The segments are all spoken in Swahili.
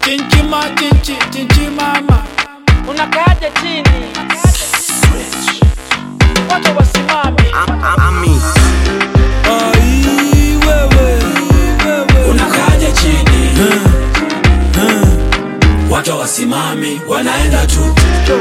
Chinchima, chinchi, chinchi mama. unakaaje chini watu wasimame Ami, Ai, wewe, wewe. unakaja chini watu wasimami wanaenda tu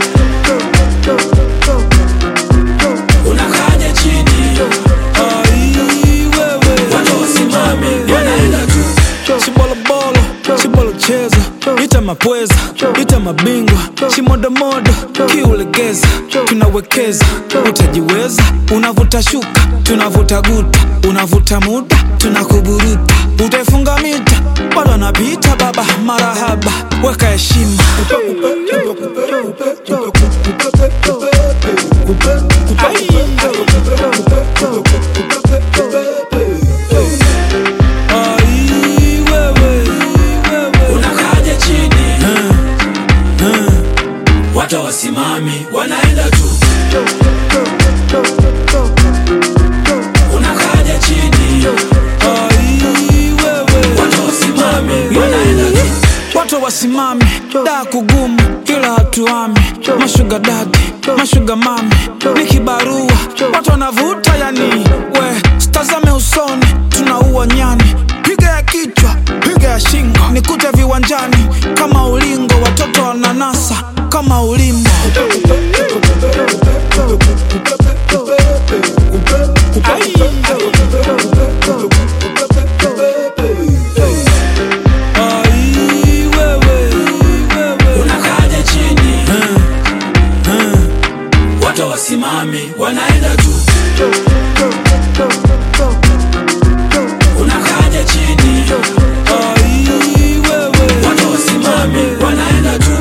unakaja chini Ai, wewe. watu wasimami wanaenda tu Chibolobolo, chibolocheza, ita mapweza, ita mabingwa, chimodomodo, kiulegeza, tunawekeza, utajiweza, unavuta shuka, tunavuta guta, unavuta muda, tunakuburuta, utaifunga mita, bado anapita baba, marahaba, weka heshima. Ai, wewe, wewe. unakaja chini watu wasimami wanaenda tu unakaja chini Ai, wewe. watu wasimami wanaenda tu watu wasimame daa kugumu ila hatuame mashuga dadi mashuga mame ni kibarua watu wanavuta yani we stazame usoni tunaua nyani piga ya kichwa piga ya shingo nikute viwanjani kama ulingo watoto wananasa kama ulimbo Ai, wewe, wewe. unakaja chini watu wasimami wanaenda tu unakaja chini Ai, wewe. watu wasimami wanaenda tu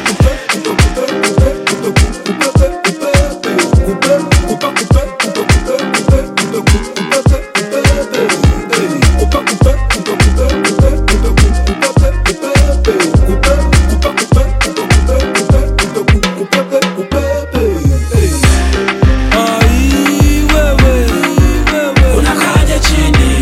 Ai, wewe, wewe. unakaja chini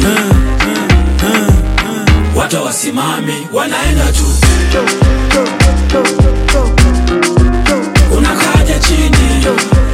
watu wasimami wanaenda tu unakaja chini